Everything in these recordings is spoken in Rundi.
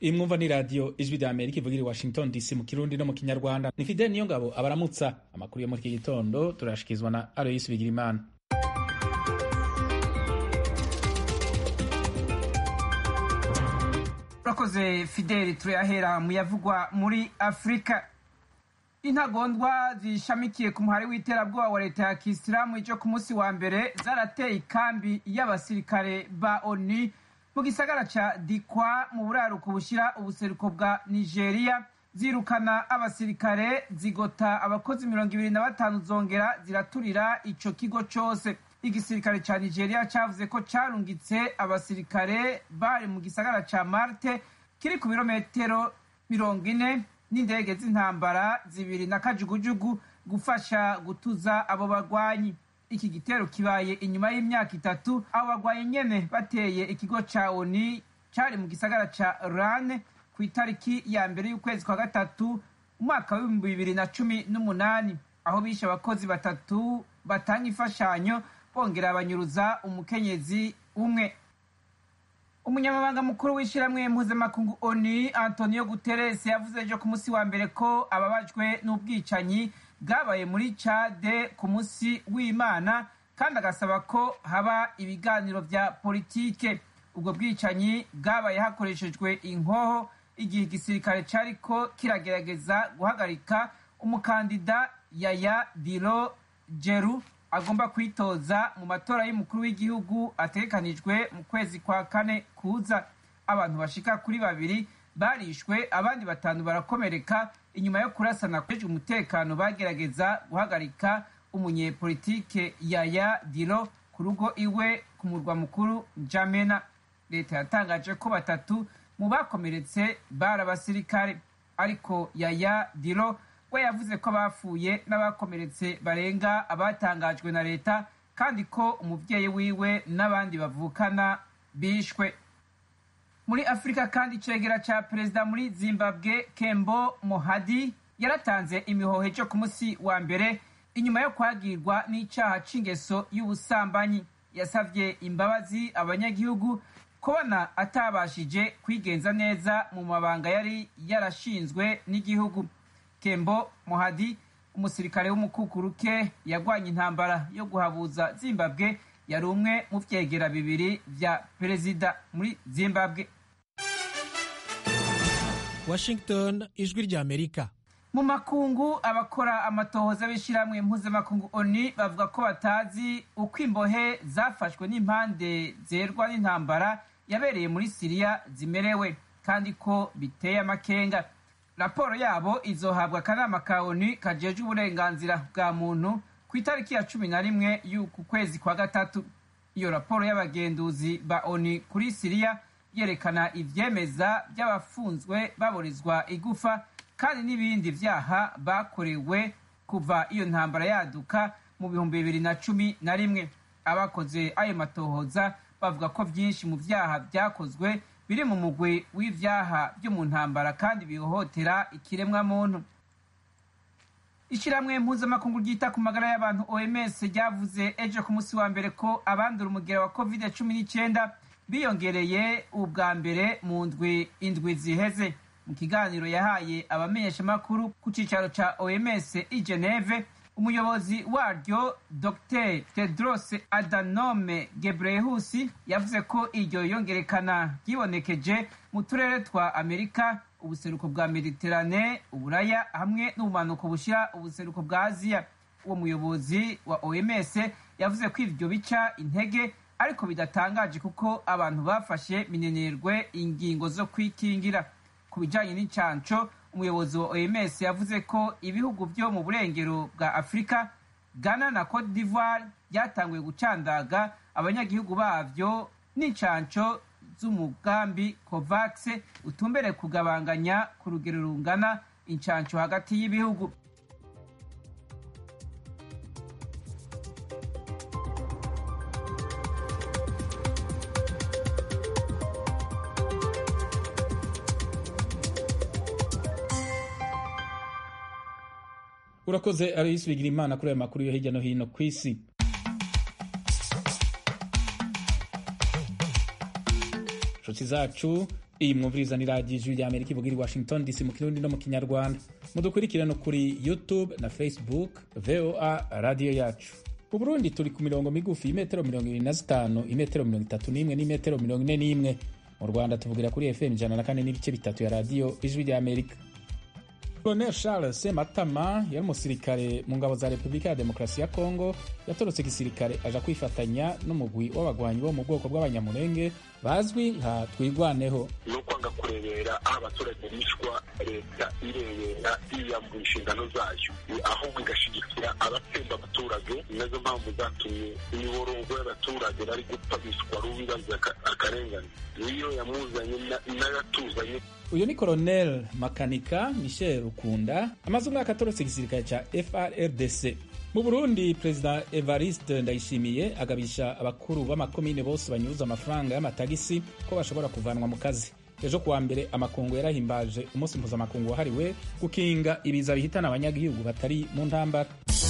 iyi mwumva ni radiyo ijwi rya amerika ivugira i washington dc mu kirundi no mu kinyarwanda ni fidel niyo ngabo abaramutsa amakuru yo muri iki gitondo turashyikirizwa na aloyisi bigirimana urakoze fideli turayahera mu yavugwa muri afurika intagondwa zishamikiye ku muhari w'iterabwoba wa leta ya kisilamu ijo ku munsi wa mbere zarateye ikambi y'abasirikare ba oni mu gisagara ca dikwa mu buraruko bushyira ubuseruko bwa nigeria zirukana abasirikare zigota abakozi mirongo ibiri na batanu zongera ziraturira ico kigo cose igisirikare ca nigeria cavuze ko carungitse abasirikare bari mu gisagara ca marte kiri ku birometero mirongo ine n'indege z'intambara zibiri na kajugujugu gufasha gutuza abo bagwanyi iki gitero kibaye inyuma y'imyaka itatu abo bagwanyi nyene bateye ikigo ca oni cari mu gisagara ca rane ku itariki ya mbere y'ukwezi kwa gatatu umwaka w'ibihumbi bibiri na cumi n'umunani aho bishe abakozi batatu batanga imfashanyo bongera banyuruza umukenyezi umwe umunyamabanga mukuru w'ishyirahamwe mpuzamakungu oni antonio guterres yavuze ejo ku munsi wa mbere ko ababajwe n'ubwicanyi bwabaye muri cade ku munsi w'imana kandi agasaba ko haba ibiganiro vya politike ubwo bwicanyi bwabaye hakoreshejwe inkoho igihe igisirikare cariko kiragerageza guhagarika umukandida yaya diro jeru agomba kwitoza mu matora y'umukuru w'igihugu ategekanijwe mu kwezi kwa kane kuza abantu bashika kuri babiri barishwe abandi batanu barakomereka inyuma yo kurasana kweje umutekano bagerageza guhagarika umunyepolitike yaya diro ku rugo iwe ku murwa mukuru jamena leta yatangaje ko batatu mu bakomeretse bari abasirikare ariko yaya diro we yavuze ko abapfuye n'abakomeretse barenga abatangajwe na leta kandi ko umubyeyi wiwe n'abandi bavukana bishwe muri afurika kandi icegera ca perezida muri zimbabwe kembo mohadi yaratanze imihoho cyo ku munsi wa mbere inyuma yo kwagirwa n'icaha c'ingeso y'ubusambanyi yasavye imbabazi abanyagihugu kubona atabashije kwigenza neza mu mabanga yari yarashinzwe n'igihugu kembo mohadi umusirikare w'umukukuruke yagwanye intambara yo guhabuza zimbabwe yari umwe mu vyegera bibiri vya perezida muri zimbabwe washington ijwi rya amerika mu makungu abakora amatohoza b'ishyirahamwe mpuzamakungu oni bavuga ko batazi uko imbohe zafashwe n'impande zerwa n'intambara yabereye muri siriya zimerewe kandi ko biteye amakenga raporo yabo izohabwa akanama ka oni kajejwe uburenganzira bwa muntu ku itariki ya cumi na rimwe y'uku kwezi kwa gatatu iyo raporo y'abagenduzi ba oni kuri siriya yerekana ivyemeza by'abafunzwe baburizwa igufa kandi n'ibindi vyaha bakorewe kuva iyo ntambara yaduka mu bihumbi bibiri na cumi na rimwe abakoze ayo matohoza bavuga ko vyinshi mu vyaha vyakozwe biri mu mugwi w'ivyaha vyo mu ntambara kandi bihohotera ikiremwa muntu ishyirahamwe mpuzamakungu ryita ku magara y'abantu oms ryavuze ejo ku munsi wa mbere ko abandura umugera wa covid cumi n'icyenda biyongereye ubwa mbere mu ndwi indwi ziheze mu kiganiro yahaye abamenyeshamakuru ku cyicaro ca oms i geneve umuyobozi waryo dr tedros adanome gebreyesus yavuze ko iryo yongerekana ryibonekeje mu turere twa amerika ubuseruko bwa mediterane uburaya hamwe n'ubumanuko bushyira ubuseruko bwa aziya uwo muyobozi wa oms yavuze ko ivyo bica intege ariko bidatangaje kuko abantu bafashe minenerwe ingingo zo kwikingira ku bijanye n'incanco umuyobozi wa oms yavuze ko ibihugu vyo mu burengero bwa afurika ghana na cote d'ivoire byatanguye gucandaga abanyagihugu bavyo n'incanco z'umugambi covax utumbere kugabanganya ku rugero rungana incanco hagati y'ibihugu urakoze aloyisi bigira imana kuri ayo makuru yo hirya no hino ku isi nshuti zacu iyi mwumviriza ni radiyo ijwi rya amerika ivuga iri washington dc mu kirundi no mu kinyarwanda mudukurikirane kuri youtube na facebook voa radiyo yacu mu burundi turi ku mirongo migufi imetero mirongo ibiri na zitanu imetero mirongo itatu n'imwe n'imetero mirongo ine n'imwe mu rwanda tuvugira kuri fm ijana na kane n'ibice bitatu ya radiyo ijwi rya amerika colonel charles sematama yari umusirikare mu ngabo za repubulika ya demokarasi ya kongo yatorotse igisirikare aja kwifatanya n'umugwi w'abagwanyi bo mu bwoko bw'abanyamurenge bazwi nka twigwaneho ni ukwanga kurebera aho abaturage bicwa leta irebera yiyambura inshingano zayo ahubwo igashigikira abatsemba abaturage nazo mpamvu zatumye imiborogo y'abaturage bari gupfa biswa rubi bazize akarengane niyo yamuzanye n'agatuzanye uyu ni colonel makanika michel rukunda amaze umwaka atorotse igisirikare ca frdc mu burundi perezida evariste ndayishimiye agabisha abakuru b'amakomine bose banyuruza amafaranga y'amatagisi ko bashobora kuvanwa mu kazi ejo kuwa mbere amakungu yarahimbaje umunsi mpuzamakungu wahariwe gukinga ibiza bihitana abanyagihugu batari mu ntambara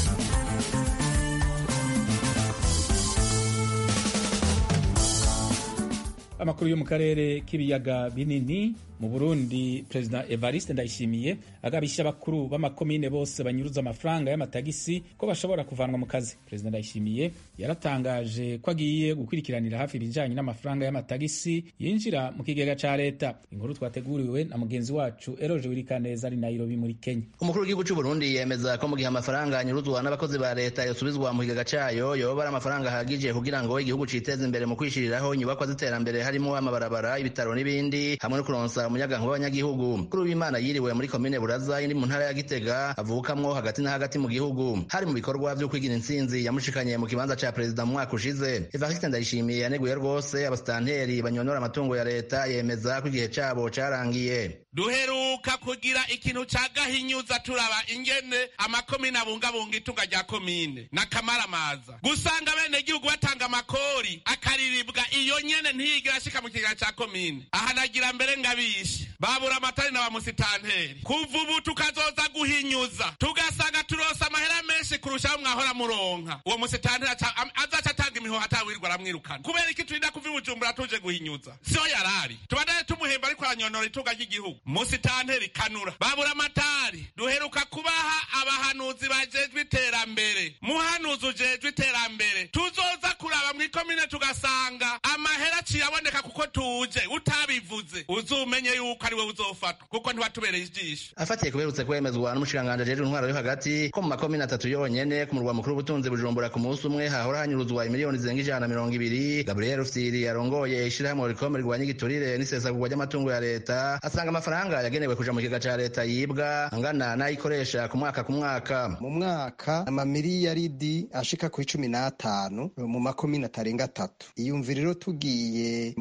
amakuru yo mu karere k'ibiyaga binini mu burundi perezida evariste ndayishimiye agabisha abakuru b'amakomine bose banyuruza amafaranga y'amatagisi ko bashobora kuvanwa mu kazi perezida ndayishimiye yaratangaje ko agiye gukurikiranira hafi ibijyanye n'amafaranga y'amatagisi yinjira mu kigega cya leta inkuru twateguriwe na mugenzi wacu eroje wirikaneza ari nairobi muri kenya umukuru w'igihugu cy'u burundi yemeza ko mu gihe amafaranga anyuruzwa n'abakozi ba leta yosubizwa mu kigega cyayo yoba ari amafaranga ahagije kugira ngo igihugu citeze imbere mu kwishiriraho inyubakwa z'iterambere harimo amabarabara ibitaro n'ibindi hamwe no kuronsa umuyagankuba w'abanyagihugu kuri w'imana yiriwe muri komine buraza indi mu ntara ya gitega avukamwo hagati na hagati mu gihugu hari mu bikorwa vyo kwigira intsinzi yamushikanye mu kibanza ca perezida mu mwaka ushize evariste ndayishimiye yaneguye rwose abasitanteri banyonora amatungo ya leta yemeza ko igihe cabo carangiye duheruka kugira ikintu ca gahinyuza turaba ingene amakomine abungabunga itunga rya komine n'akamaramaza gusanga bene gihugu batanga amakori akariribwa iyo nyene ntiyigera ashika mu kigega ca komine aha nagira mbere ngabishe babura amatari na bamusitanteri kuva ubu tukazoza guhinyuza tugasanga turosa amahera menshi kurushaho mwahora muronka uwo musitanteri azaca atanga imihoho atawirwa aramwirukana kubera iki turinda kuva i bujumbura tuje guhinyuza siyo yarari tubandane tumuhemba ariko aranyonora itunga ry'igihugu musitanteri kanura babura amatari duheruka kubaha abahanuzi bajejwe iterambere muhanuzi ujejwe iterambere tuzoza kuraba mw'ikomine tugasanga amahera aciye aboneka kuko tuje utabivuze uzumenye yuko ari we uzofatwa kuko ntiwatubereye ijisho afatiye kuberutse kwemezwa n'umushikiranganji ajejwe intwaro yo hagati ko mu makomine atatu yonyene ku murwa mukuru w'ubutunzi bujumbura ku munsi umwe hahora hanyuruzwa imiliyoni zirenga ijana na mirongo ibiri gabriel rufyiri yarongoye ishirahamwe rikome rirwanya igiturire n'isesagurwa ry'amatungo ya leta asanga amafaranga yagenewe kuja mu kigega ca leta yibwa angana n'ayikoresha ku mwaka ku mwaka mu mwaka amamiliyaridi ashika ku icumi n'atanu mu makomine atarenga atatu iyumvira rero tugiye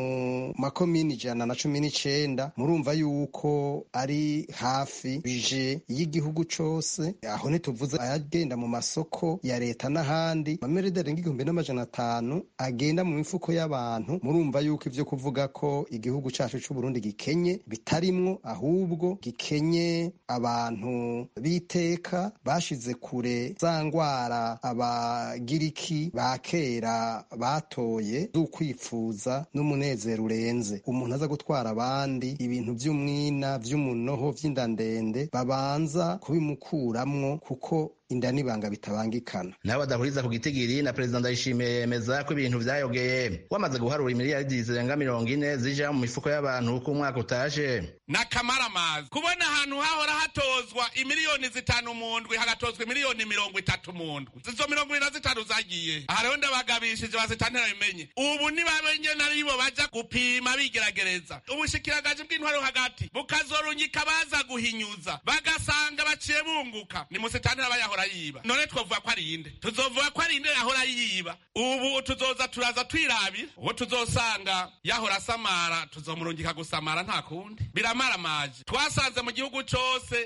mu makomine ijana na cumi n'icenda murumva yuko ari hafi bije y'igihugu cose aho ntituvuze ayagenda mu masoko ya leta n'ahandi amamiriyaridi arenga igihumbi n'amajana atanu agenda mu mifuko y'abantu murumva yuko ivyo kuvuga ko igihugu cacu c'uburundi gikenye bitarimwo ahubwo gikenye abantu b'iteka bashize kure za ngwara abagiriki ba kera batoye z'ukwipfuza n'umunezero urenze umuntu aza gutwara abandi ibintu vy'umwina vy'umunoho vy'inda ndende babanza kubimukuramwo kuko inda n'ibanga bitabangikana nabo badahuriza ku gitigiri na perezida ndayishimiye yemeza ko ibintu vyayogeye wamaze guharura imiliyaridi zirenga mirongo ine zija mu mifuko y'abantu uko umwaka utaje n'akamaramazi kubona ahantu hahora hatozwa imiliyoni zitanu mu ndwi hagatozwa imiliyoni mirongo itatu mu ndwi izo mirongo ibiri na zitanu zagiye aha rero ndabagabishije bazitantera bimenye ubu nibabenye naribo baja gupima bigeragereza ubushikiranganje bw'intwaro hagati bukazorungika baza guhinyuza bagasanga baciye bunguka ni musitantera bayahora yiba none twovuga ko ari inde tuzovuga ko ari inde yahora yiba ubu tuzoza turaza twirabira uwo tuzosanga yahora asamara tuzomurungika gusamara nta kundi biramaramaje twasanze mu gihugu cose hashoboye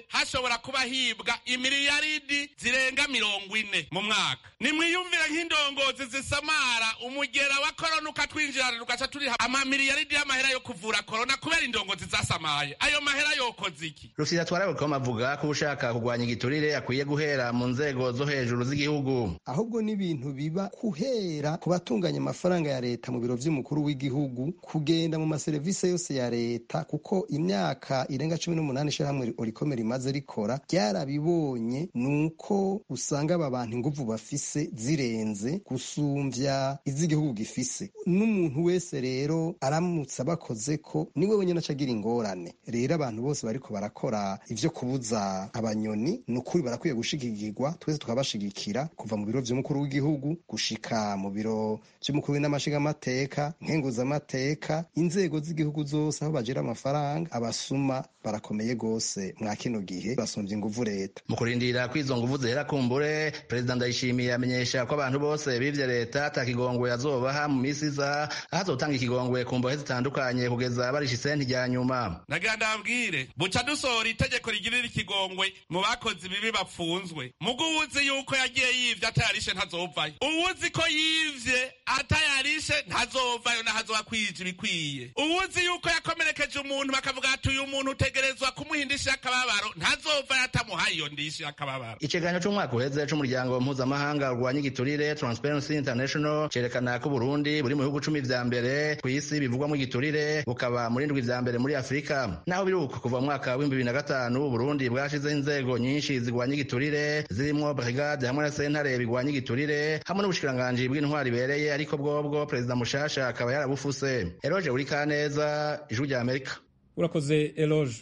hashobora kuba hibwa imiliyaridi zirenga mirongo ine mu mwaka nimwiyumvire nk'indongozi zisamara umugera wa korona ukatwinjirana tugaca turiha amamiliyaridi y'amahera yo kuvura korona kubera indongozi zasamaye ayo mahera yokoze iki rusira twarabukoma avuga ko ushaka kurwanya igiturire akwiye guhera mu nzego zo hejuru z'igihugu ahubwo n'ibintu biba kuhera ku batunganya amafaranga ya leta mu biro vy'umukuru w'igihugu kugenda mu maserivisi yose ya leta kuko imyaka irenga cumi n'umunani ishirahamwe orikome rimaze rikora ryarabibonye nuko usanga aba bantu inguvu bafise zirenze gusumvya iz'igihugu gifise n'umuntu wese rero aramutse abakoze ko niwe wenyine acagira ingorane rero abantu bose bariko barakora ivyo kubuza abanyoni ni ukuri barakwiye gushigikirwa twese tukabashigikira kuva mu biro vy'umukuru w'igihugu gushika mu biro vy'umukuru w'inamashingamateka nkenguzamateka inzego z'igihugu zose aho bagira amafaranga abasuma barakomeye gose mwa kino gihe basumvye inguvu leta mu kurindira ko izo nguvu zihera kumbure perezida ndayishimiye amenyesha ko abantu bose bivye leta ata kigongwe azobaha mu misi iza aho azotanga ikigongwe ku mbohe zitandukanye kugeza barisha isenti rya nyuma nagira ndabwire buca dusohora itegeko rigirira ikigongwe mu bakozi bibi bapfunzwe mugo uwuzi yuko yagiye yivye atayarishe ntazovayo uwuzi ko yivye atayarishe ntazovayo nahazoba kwija ibikwiye uwuzi yuko yakomerekeje umuntu bakavuga ati uyu muntu utegerezwa kumuha indishyi y'akababaro ntazovayo atamuhaye iyo ndishyi y'akababaro ikiganiro c'umwaka uheze c'umuryango mpuzamahanga urwanya igiturire transparency international cerekana ko uburundi buri mu bihugu cumi vya mbere kw'isi bivugwamo igiturire bukaba muri ndwi vya mbere muri afurika naho biri uko kuva mu mwaka w'ibihumbi bibiri na gatanu uburundi bwashizeho inzego nyinshi zigwanya igiturire zirimwo brigade hamwe na sentare bigwanya igiturire hamwe n'ubushikiranganji bw'intwari ibereye ariko bwobwo perezida mushasha akaba yarabufuse eroje buri kaneza ijwi rya amerika urakoze eloge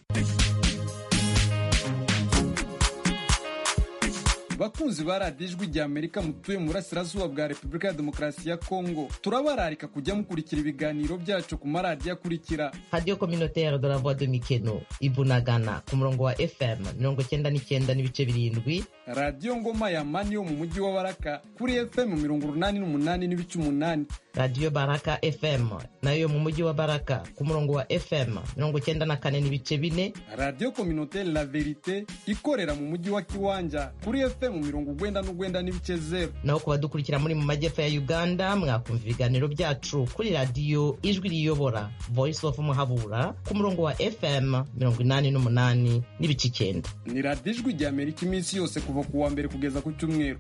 bakunzi ba radiyo ijwi rya amerika mutuye mu burasirazuba bwa repubulika ya demokarasi ya kongo turabararika kujya mukurikira ibiganiro byacu ku maradiyo akurikira radiyo communautaire de la voix de mikeno ibunagana ku murongo wa fm mirongo cyenda n'icyenda n'ibice birindwi radiyo ngoma ya mani yo mu mujyi wa baraka kuri fm mirongo urunani n'umunani n'ibice umunani radiyo baraka fm nayo yo mu mujyi wa baraka ku murongo wa fm mirongo cyenda na kane n'ibice bine radiyo communautaire la verite ikorera mu mujyi wa kiwanja kuri fm mirongo ugwenda n'ugwenda n'ibice zero naho ku badukurikira muri mu majyepfo ya uganda mwakumva ibiganiro byacu kuri radiyo ijwi riyobora voice of muhabura ku murongo wa fm mirongo inani n'umunani n'ibice icyenda ni radiyo ijwi rya amerika iminsi yose kuva ku wa mbere kugeza ku cyumweru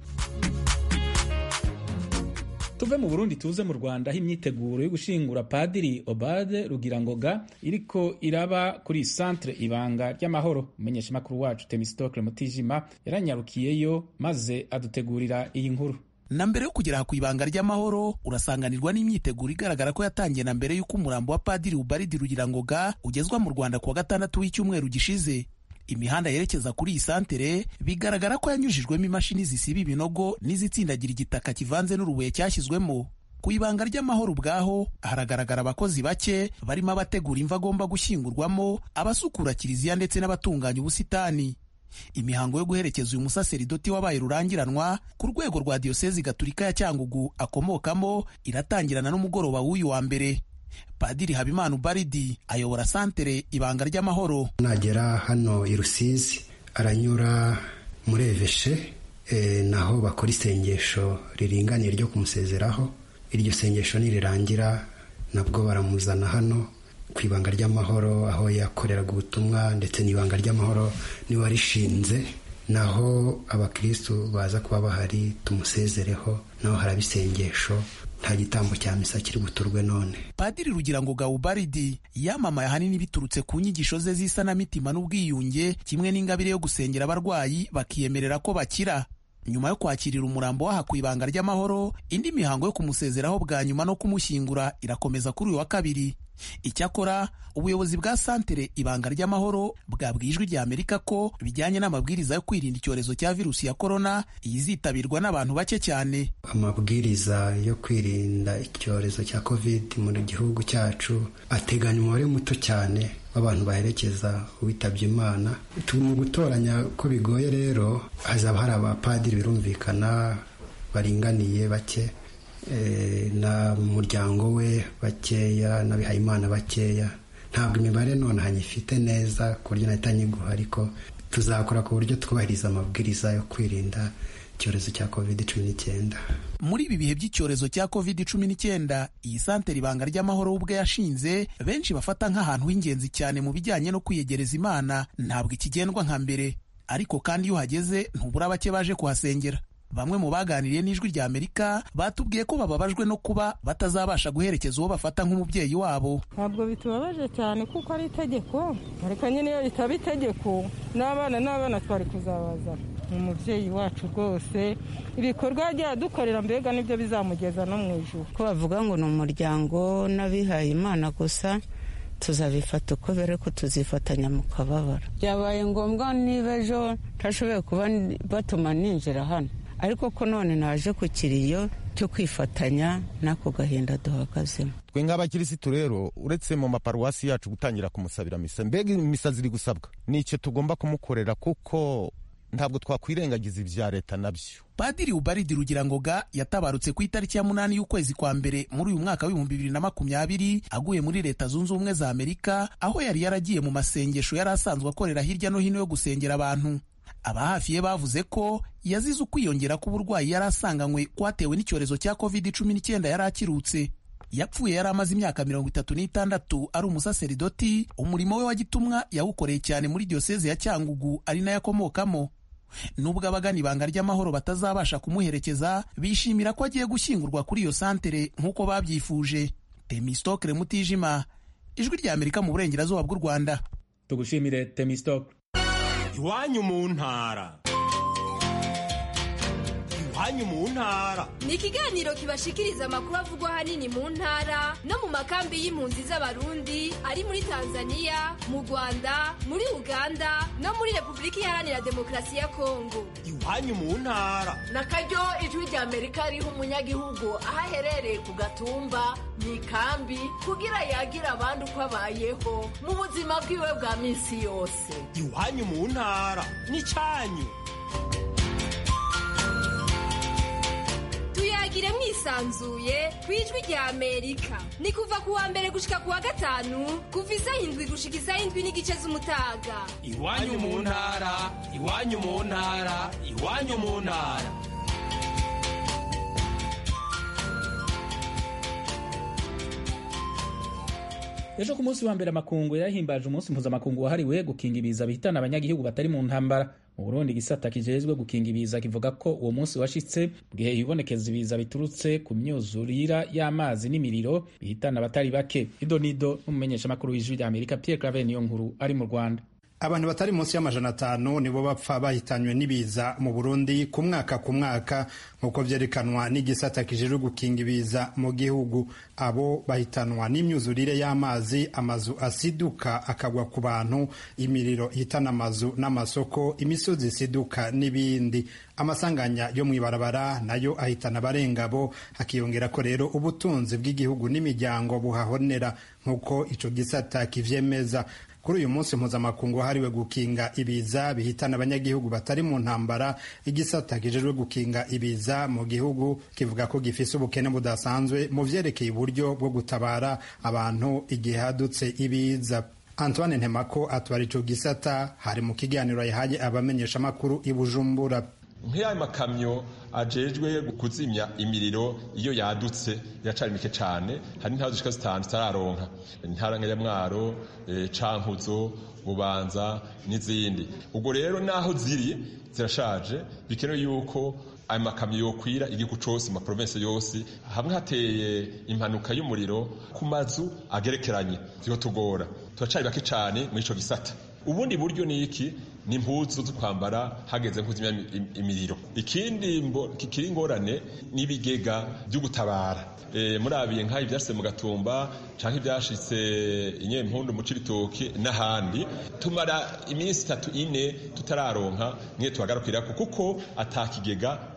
tuve mu burundi tuze mu rwanda aho imyiteguro yo gushingura padiri obade rugirangoga iriko iraba kuri centre ibanga ry'amahoro umumenyeshamakuru wacu temistokle mutijima yaranyarukiyeyo maze adutegurira iyi nkuru na mbere yo kugera ku ibanga ry'amahoro urasanganirwa n'imyiteguro igaragara ko yatangiye na mbere y'uko umurambo wa padiri ubaridi rugirangoga ugezwa mu rwanda kuwa gatandatu w'icyumweru gishize imihanda yerekeza kuri iyi santere bigaragara ko yanyujijwemo imashini zisiba ibinogo n'izitsindagira igitaka kivanze n'urubuye cyashyizwemo ku ibanga ry'amahoro ubwaho haragaragara abakozi bake barimo abategura imva agomba gushyingurwamo abasukura kiliziya ndetse n'abatunganya ubusitani imihango yo guherekeza uyu musaseridoti wabaye rurangiranwa ku rwego rwa diyosezi gaturika ya cyangugu akomokamo iratangirana n'umugoroba w'uyu wa mbere padiri habimana ubaridi ayobora santere ibanga ry'amahoro nagera hano i rusizi aranyura muri eveshe e, naho bakora isengesho riringaniye ryo kumusezeraho iryo sengesho nirirangira nabwo baramuzana hano ku ibanga ry'amahoro aho yakoreraga ubutumwa ndetse n'ibanga ry'amahoro niwe warishinze naho abakirisitu baza kuba bahari tumusezereho naho haraba isengesho nta gitambo cya misa kiri buturwe none padiri rugira ngo gawubaridi yamamaye ahanini biturutse ku nyigisho ze z'isanamitima n'ubwiyunge kimwe n'ingabire yo gusengera abarwayi bakiyemerera ko bakira nyuma yo kwakirira umurambo waha ku ibanga ry'amahoro indi mihango yo kumusezeraho bwa nyuma no kumushyingura irakomeza kuri uyu wa kabiri icyakora ubuyobozi bwa santere ibanga ry'amahoro bwabwiye ijwi rya amerika ko bijyanye n'amabwiriza yo kwirinda icyorezo cya virusi ya korona yizitabirwa n'abantu bake cyane amabwiriza yo kwirinda icyorezo cya covid mu gihugu cyacu ateganya umubare muto cyane w'abantu baherekeza uwitabye imana mu gutoranya ko bigoye rero hazaba hari abapadiri birumvikana baringaniye bake na muryango we bakeya n'abihayimana bakeya ntabwo imibare none hanyifite neza ku buryo nahita nyiguha ariko tuzakora ku buryo twubahiriza amabwiriza yo kwirinda icyorezo cya covid cumi n'icyenda muri ibi bihe by'icyorezo cya covid cumi n'icyenda iyi santere ibanga ry'amahoro ubwe yashinze benshi bafata nk'ahantu h'ingenzi cyane mu bijyanye no kwiyegereza imana ntabwo ikigendwa nka mbere ariko kandi iyo uhageze ntubura bake baje kuhasengera bamwe mu baganiriye n'ijwi rya amerika batubwiye ko bababajwe no kuba batazabasha guherekeza uwo bafata nk'umubyeyi wabo ntabwo bitubabaje cyane kuko ari itegeko ariko nyine iyo ritaba itegeko n'abana n'abana twari kuzabazana ni umubyeyi wacu rwose ibikorwa yagiye adukorera mbega nibyo bizamugeza no mu ijoro ko bavuga ngo ni umuryango n'abihaye imana gusa tuzabifata uko bere ko tuzifatanya mu kababaro byabaye ngombwa niba ejo ntashoboye kuba batuma ninjira hano ariko ko none naje ku kiriyo cyo kwifatanya n'ako gahinda duhagazemo twe nk'abakirisitu rero uretse mu maparuwasi yacu gutangira kumusabira misa mbega imisa ziri gusabwa ni icyo tugomba kumukorera kuko ntabwo twakwirengagiza ibya leta nabyo padiri ubaridi rugirangoga yatabarutse ku itariki ya munani y'ukwezi kwa mbere muri uyu mwaka w'ibihumbi bibiri na makumyabiri aguye muri leta zunze ubumwe za amerika aho yari yaragiye mu masengesho yari asanzwe akorera hirya no hino yo gusengera abantu aba hafi ye bavuze ko yazize ukwiyongera k'uburwayi yari asanganywe kwatewe n'icyorezo cya covid cumi n'icyenda yari akirutse yapfuye yari amaze imyaka mirongo itatu n'itandatu ari umusaseridoti umurimo we wa gitumwa yawukoreye cyane muri diyoseze ya cyangugu ari nayo akomokamo nubwo abagana ibanga ry'amahoro batazabasha kumuherekeza bishimira ko agiye gushyingurwa kuri iyo santere nk'uko babyifuje temistokere mutijima ijwi rya amerika mu burengerazuba bw'u rwanda tugushimire temistokere iwanyu mu ntara iwanyu mu ntara ni ikiganiro kibashikiriza amakuru avugwa ahanini mu ntara no mu makambi y'impunzi z'abarundi ari muri tanzania mu rwanda muri uganda no muri repubulika iharanira demokarasi ya kongo iwanyu mu ntara na karyo ijwi rya amerika riha umunyagihugu aho aherereye ku gatumba mu ikambi kugira yagire abandi uko abayeho mu buzima bwiwe bwa minsi yose iwanyu mu ntara ni cyanyu tuyagire mwisanzuye ku ijwi rya amerika ni kuva ku wa mbere gushika ku wa gatanu kuva isaha indwi gushika isaha indwi n'igice z'umutaga iwanyu mu ntara iwanyu mu ntara iwanyu mu ntara ejo ku munsi wa mbere amakungu yahimbaje umunsi mpuzamakungu wahariwe gukinga ibiza bihitana abanyagihugu batari mu ntambara mu burundi igisata kijejwe gukinga ibiza kivuga ko uwo munsi washitse mu gihe hibonekeza ibiza biturutse ku myuzurira y'amazi n'imiriro bihitana abatari bake ido nido n'umumenyeshamakuru w'ijwi rya amerika pierre clave niyo nkuru ari mu rwanda abantu batari munsi y'amajana atanu nibo bapfa bahitanywe n'ibiza mu burundi ku mwaka ku mwaka nk'uko vyerekanwa n'igisata kijejwe gukinga ibiza mu gihugu abo bahitanwa n'imyuzurire y'amazi amazu asiduka akagwa ku bantu imiriro ihitana amazu n'amasoko imisozi isiduka n'ibindi amasanganya yo mw'ibarabara nayo ahitana abarengabo hakiyongera ko rero ubutunzi bw'igihugu n'imiryango buhahonera nk'uko ico gisata kivyemeza kuri uyu munsi mpuzamakungu wahariwe gukinga ibiza bihitana abanyagihugu batari mu ntambara igisata kijejwe gukinga ibiza mu gihugu kivuga ko gifise ubukene budasanzwe mu vyerekeye uburyo bwo gutabara abantu igihe hadutse ibiza antoine ntemako atwara ico gisata hari mu kiganiro yahaye abamenyeshamakuru i bujumbura nk'ayo makamyo ajejwe kuzimya imiriro iyo yadutse iracari mike cane hari intara zishika zitanu zitararonka intara nka nyamwaro e, cankuzo bubanza n'izindi ubwo rero naho ziri zirashaje bikenewe yuko ayo makamyo yokwira igihugu cose mu maprovensi yose hamwe hateye impanuka y'umuriro ku mazu agerekeranye ziho tugora turacari bake cane muri ico gisata ubundi buryo ni iki ni impuzu zo kwambara hageze nk'uzimya imiriro ikindi kikiri ingorane n'ibigega byo gutabara e, murabiye nk'aho ibyashitse mu gatumba canke ibyashitse inyempundu mu cibitoki n'ahandi tumara iminsi itatu ine tutararonka mwe tuhagarukirako kuko atakigega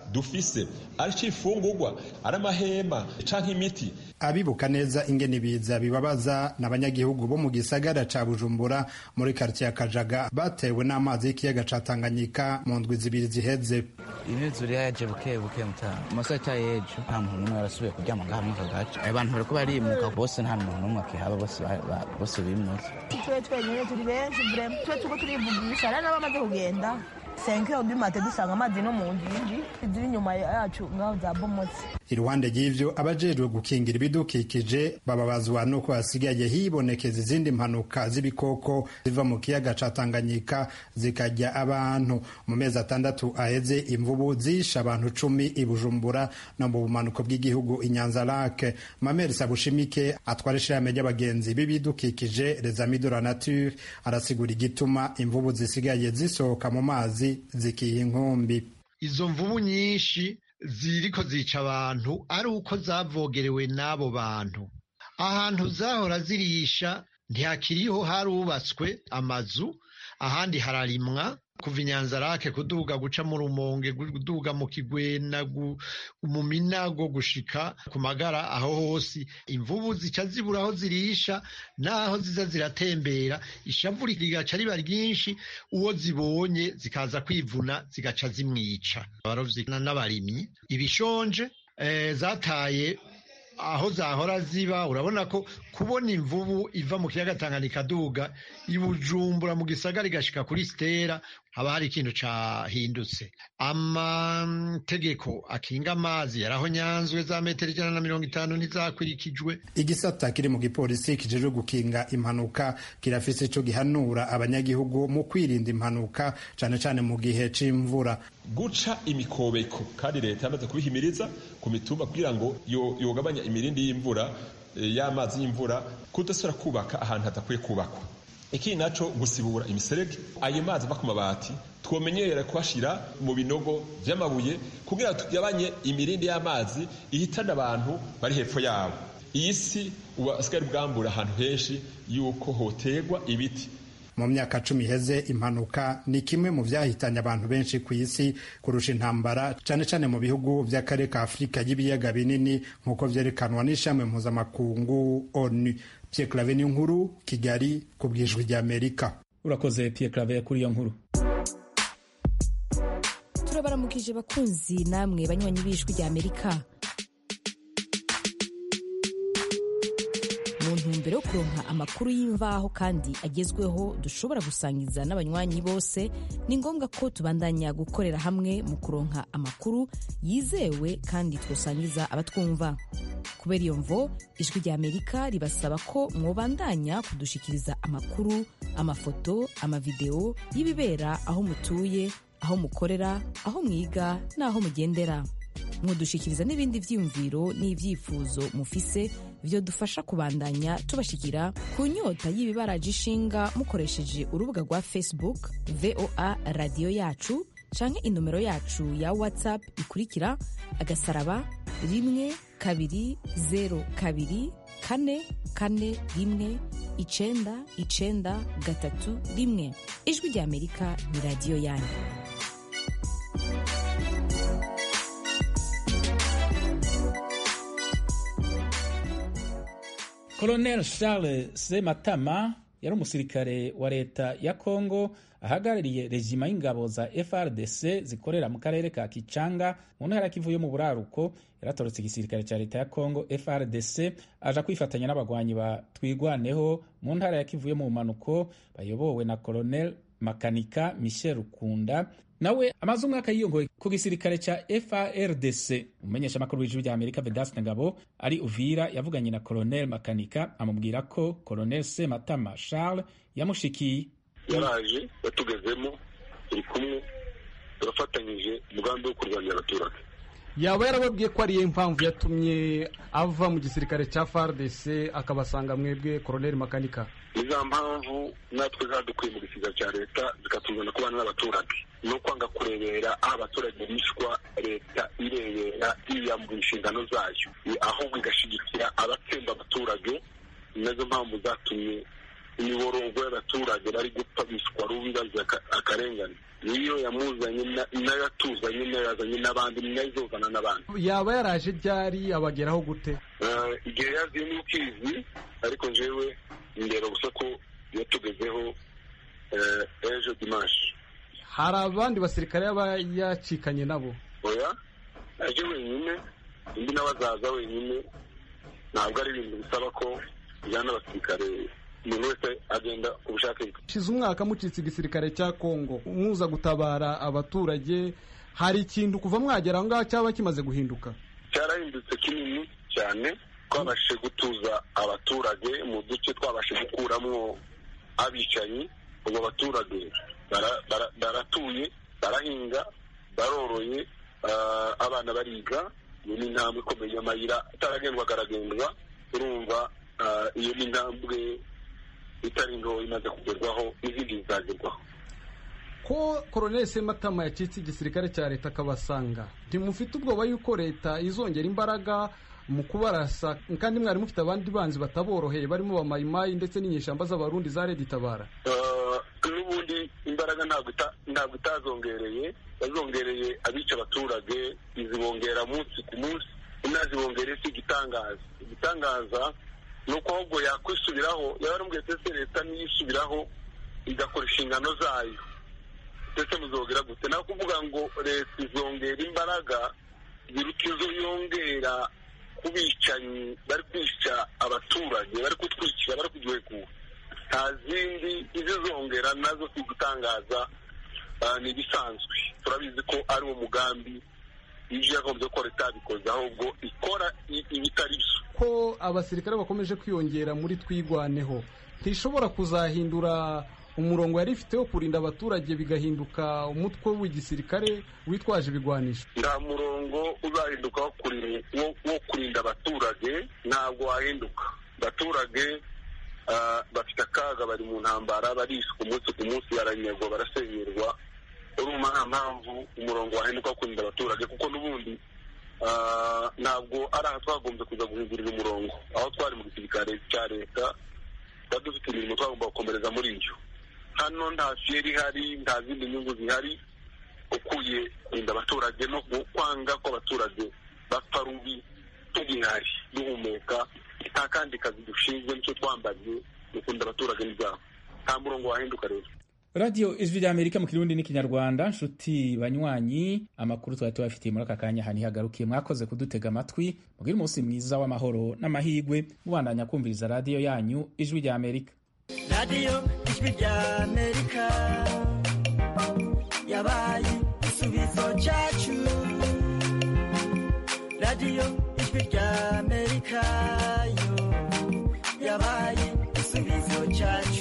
dufise ari cifungurwa ari amahema canke imiti abibuka neza ingene ibiza bibabaza n'abanyagihugu bo mu gisagara ca bujumbura muri karitsiye ya kajaga batewe n'amazi y'ikiyaga ca tanganyika mu ndwi zibiri ziheze imyuzure yaje buke buke mutaha amasaha cya y'ejo nta muntu n'umwe yarasubiye kuryama ngaha muri aka gace abantu bariko barimuka bose nta muntu n'umwe akihaba bose bose bimutse twe twenyine turi benshi vrema twe turiko turivugisha rero n'abamaze kugenda senkero bimate dusanga amazi no mu ngingi ziri inyuma yacu ngaho zabomotse iruhande y'ivyo abajejwe gukingira ibidukikije bababazwa nuko hasigaye hibonekeza izindi mpanuka z'ibikoko ziva mu kiyaga ca tanganyika zikarya abantu mu mezi atandatu aheze imvubu zishe abantu cumi i bujumbura no mu bumanuko bw'igihugu inyanza lake mameri sabushimike atwara ishirahamwe ry'abagenzi b'ibidukikije les amis de la nature arasigura igituma imvubu zisigaye zisohoka mu mazi zikiha inkumbi izo mvubu nyinshi ziriko zica abantu ari uko zavogerewe n'abo bantu ahantu zahora zirisha ntihakiriho harubatswe amazu ahandi hararimwa kuva inyanzarake kuduga guca mu rumonge kuduga mu kigwena mu minago gushika ku magara aho hose imvubu zica zibura aho zirisha n'aho ziza ziratembera ishavu rigaca riba ryinshi uwo zibonye zikaza kwivuna zigaca zimwica abarovyi n'abarimyi ibishonje eh, zataye aho zahora ziba urabona ko kubona imvubu iva mu kiyaga Tanganyika duga ibujumbura mu gisagara igashika kuri stera haba hari ikintu cahindutse amategeko akinga amazi yaraho nyanzwe za metero ijana na mirongo itanu ntizakurikijwe igisata kiri mu gipolisi kijejwe gukinga impanuka kirafise ico gihanura abanyagihugu mu kwirinda impanuka cane cane mu gihe c'imvura guca imikobeko kandi leta yamaze kubihimiriza ku mitumba kugira ngo yogabanya imirindi y'imvura y'amazi y'imvura kudasubira kubaka ahantu hadakwiye kubakwa ikindi naco gusibura imiserege ayo mazi ava ku mabati twomenyera kuhashira mu binogo vy'amabuye kugira tugabanye imirindi y'amazi ihitana abantu bari hepfo yabo iyi si ubu asigaye bwambura ahantu henshi yuko hoterwa ibiti mu myaka cumi iheze impanuka ni kimwe mu vyahitanye abantu benshi ku isi kurusha intambara cane cane mu bihugu vy'akarere ka afurika y'ibiyaga binini nk'uko vyerekanwa n'ishami mpuzamakungu onu pierre clave ni nkuru kigali ku bwijwi ry'amerika urakoze pierre clave kuri iyo nkuru turabaramukije bakunzi namwe banywanyi b'ijwi ry'amerika mu ntumbero yo kuronka amakuru y'imvaho kandi agezweho dushobora gusangiza n'abanywanyi bose ni ngombwa ko tubandanya gukorera hamwe mu kuronka amakuru yizewe kandi twosangiza abatwumva kubera iyo mvo ijwi rya amerika ribasaba ko mwobandanya kudushikiriza amakuru amafoto amavideo y'ibibera aho mutuye aho mukorera aho mwiga n'aho mugendera mwodushikiriza n'ibindi vyiyumviro n'ivyifuzo mufise vyo dufasha kubandanya tubashikira ku nyota y'ibibaraje ishinga mukoresheje urubuga rwa facebook voa radiyo yacu canke inomero yacu ya whatsapp ikurikira agasaraba rimwe kabiri zero kabiri kane kane rimwe icenda icenda gatatu rimwe ijwi rya amerika ni radiyo yanyu Colonel Charles Sematama yari umusirikare wa leta ya Congo ahagarariye rejima y'ingabo za FRDC zikorera mu karere ka Kicanga mu ntara ya Kivu yo mu buraruko yaratorotse igisirikare cya leta ya Congo FRDC aja kwifatanya n'abagwanyi ba Twigwaneho mu ntara ya Kivu yo mu manuko bayobowe na Colonel Makanika Michel Rukunda nawe amaze umwaka yiyongoye ku gisirikare ca FARDC umumenyesha amakuru w'ijuru rya Amerika Vedaste Ngabo ari Uvira yavuganye na Colonel Makanika amubwira ko Colonel Sematama Charles yamushikiye yaraje yatugezemo turi kumwe turafatanyije umugambi wo kurwanya abaturage yaba yarababwiye ko ariyo mpamvu yatumye ava mu gisirikare cya FARDC akabasanga mwebwe Colonel Makanika ni za mpamvu natwe zadukuye mu gisirikare cya leta zikatuzana kubana n'abaturage no kwanga kurebera aho abaturage bishwa leta irebera yiyambura inshingano zayo ahubwo igashigikira abatsemba abaturage nazo mpamvu zatumye imiborogo y'abaturage bari gupfa biswa rubi bazira akarengane niyo yamuzanye nayo yatuzanye nayo yazanye n'abandi nayo izozana n'abandi yaba yaraje ryari abageraho gute igihe yaziye ni ukizi ariko njyewe ndeba gusa ko yatugezeho ejo dimanshi hari abandi basirikare yaba yacikanye nabo oya aje wenyine undi nawe azaza wenyine ntabwo ari ibintu bisaba ko ujyana abasirikare umuntu wese agenda ku bushake bwe shize umwaka mucitse igisirikare cya kongo muza gutabara abaturage hari ikintu kuva mwagera aho ngaho cyaba kimaze guhinduka cyarahindutse kinini cyane twabashije gutuza abaturage mu duce twabashije gukuramo abicanyi ubu abaturage baratuye barahinga baroroye abana bariga iyo ni intambwe ikomeye amayira ataragendwaga aragendwa urumva iyo ni intambwe itari nto imaze kugerwaho n'izindi zizagerwaho ko koroneli sematama yacitse igisirikare cya leta akabasanga ntimufite ubwoba yuko leta izongera imbaraga mu kubarasa kandi mwari mufite abandi banzi bataboroheye barimo bamayimayi ndetse n'inyeshyamba z'abarundi za redi tabara n'ubundi imbaraga ntabwo itazongereye yazongereye abica abaturage izibongera munsi ku munsi inazibongereye si igitangaza igitangaza ni uko ahubwo yakwisubiraho yaba aramubwiye ndetse leta niyisubiraho igakora inshingano zayo ndetse muzongera gute nawe kuvuga ngo leta izongera imbaraga ziruta izo yongera ku bicanyi bari kwica abaturage bari kutwikira bari kugihekura nta zindi izizongera nazo si igitangaza ni ibisanzwe turabizi ko ari uwo mugambi ibyo yagombye ko leta yabikoze ahubwo ikora ibitari byo ko abasirikare bakomeje kwiyongera muri twigwaneho ntishobora kuzahindura umurongo yari ifite wo kurinda abaturage bigahinduka umutwe w'igisirikare witwaje ibigwanisho nta murongo uzahinduka wo kurinda abaturage ntabwo wahinduka abaturage bafite akaga bari mu ntambara barishwa umunsi ku munsi baranyagwa barasenyerwa urumva nta mpamvu umurongo wahinduka wo kurinda abaturage kuko n'ubundi ntabwo ari aha twagombye kuza guhindurira umurongo aho twari mu gisirikare cya leta tuba dufite imirimo twagomba gukomereza muri iyo hano nta fiyeri ihari nta zindi nyungu zihari ukuye kurinda abaturage no kwanga ko abaturage bapfa rubi tugihari duhumeka nta kandi kazi dushinzwe nicyo twambaye dukunda abaturage n'ibyabo nta murongo wahinduka rero radiyo ijwi rya amerika mu kirundi n'ikinyarwanda nshuti banywanyi amakuru twari tubafitiye muri aka kanya ahantu ihagarukiye mwakoze kudutega amatwi mubwire umunsi mwiza w'amahoro n'amahirwe mubandanya kumviriza radiyo yanyu ijwi rya amerika radiyo ijwi rya amerika yabaye igisubizo cyacu radiyo ijwi rya amerika yo yabaye igisubizo cyacu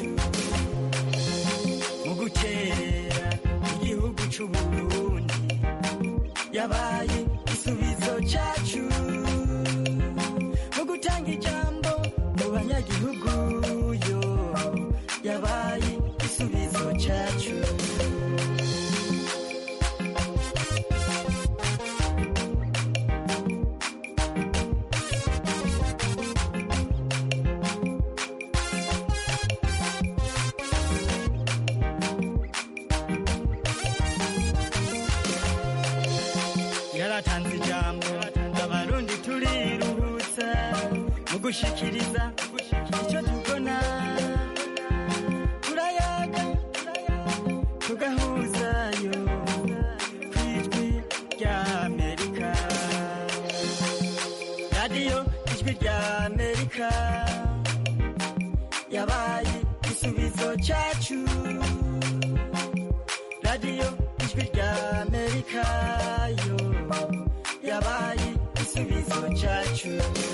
mu gukerera igihugu cy'uburundi yabaye igisubizo cyacu mu gutanga ijambo mu banyagihugu yo yabaye igisubizo cyacu yaratanze ijambo abarundi turiruhutsa mu gushikiriza icyo tubona turayaga tugahuzayo ku ijwi rya amerika radiyo ijwi rya amerika yabaye igisubizo cyacu radiyo ijwi rya amerika yo yabaye igisubizo cyacu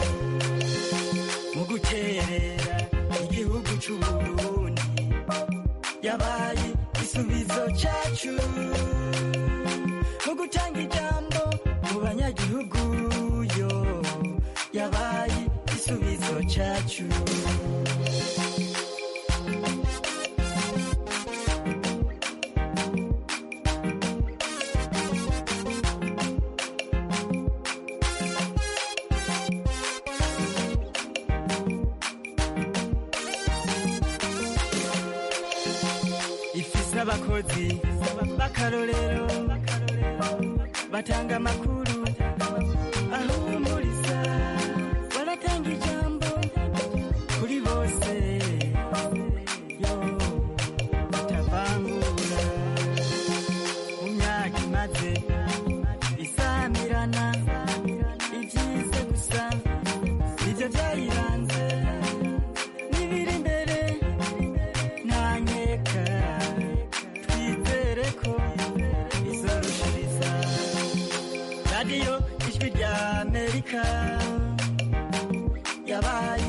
mu guterera igihugu cy'uburundi yabaye igisubizo cyacu mu gutanga ijambo mu banyagihugu yo yabaye igisubizo cyacu ifise abakozi baka baratanga amakuru ahumuriza baratanga ijambo kuri bose yo batavangura mu myaka imaze isamirana ibyiza gusa nibyo byayiranze n'ibiri imbere nta nkeka twizere ko izorushiriza radiyo ijwi rya amerika yabaye